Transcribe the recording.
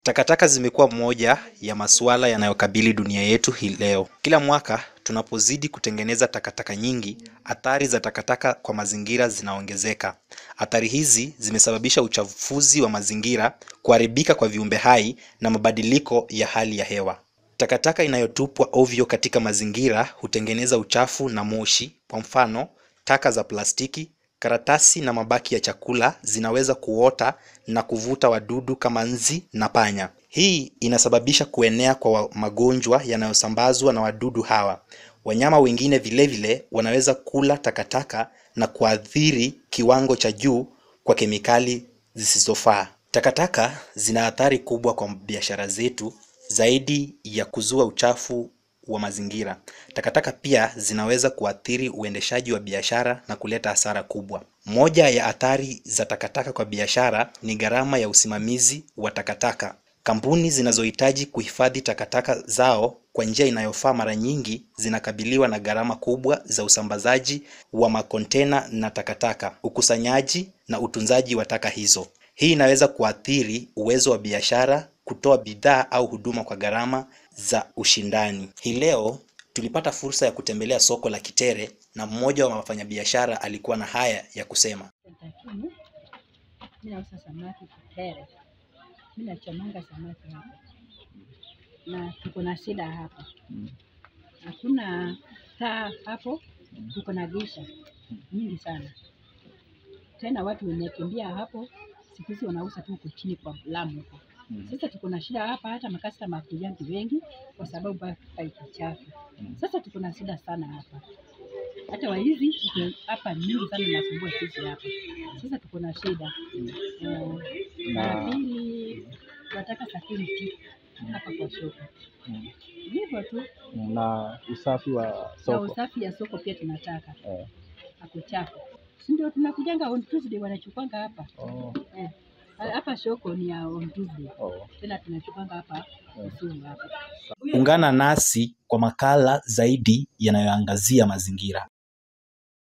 Takataka zimekuwa moja ya masuala yanayokabili dunia yetu hii leo. Kila mwaka tunapozidi kutengeneza takataka nyingi, athari za takataka kwa mazingira zinaongezeka. Athari hizi zimesababisha uchafuzi wa mazingira, kuharibika kwa viumbe hai na mabadiliko ya hali ya hewa. Takataka inayotupwa ovyo katika mazingira hutengeneza uchafu na moshi. Kwa mfano, taka za plastiki, karatasi na mabaki ya chakula zinaweza kuota na kuvuta wadudu kama nzi na panya. Hii inasababisha kuenea kwa magonjwa yanayosambazwa na wadudu hawa. Wanyama wengine vilevile wanaweza kula takataka na kuathiri kiwango cha juu kwa kemikali zisizofaa. Takataka zina athari kubwa kwa biashara zetu zaidi ya kuzua uchafu wa mazingira. Takataka pia zinaweza kuathiri uendeshaji wa biashara na kuleta hasara kubwa. Moja ya athari za takataka kwa biashara ni gharama ya usimamizi wa takataka. Kampuni zinazohitaji kuhifadhi takataka zao kwa njia inayofaa mara nyingi zinakabiliwa na gharama kubwa za usambazaji wa makontena na takataka, ukusanyaji na utunzaji wa taka hizo. Hii inaweza kuathiri uwezo wa biashara kutoa bidhaa au huduma kwa gharama za ushindani. Hii leo tulipata fursa ya kutembelea soko la Kitere na mmoja wa wafanyabiashara alikuwa na haya ya kusema. Lakini mi nauza samaki Kitere, mi nachomanga samaki hapa na tuko na shida hapa, hakuna taa hapo, tuko na gisha nyingi sana tena, watu wamekimbia hapo, siku hizi wanauza tu huko chini kwa Lamu huko. Sasa tuko na shida hapa, hata makastoma hakujangi wengi kwa sababu hapa iko chafu. Sasa tuko na shida sana hapa, hata waizi iko hapa mingi sana, nasumbua sisi hapa. Sasa tuko na shida Eh, na Na pili, wataka security hapa kwa soko, hivyo tu. na usafi wa Na soko usafi ya soko pia tunataka eh. hakuchafu, si ndio? Tunakujanga on Tuesday, wanachukwanga hapa Oh, eh. Hapa soko ni ya on Tuesday, oh. tena tunachukwanga hapa Kisumu hapa. Ungana nasi kwa makala zaidi yanayoangazia mazingira.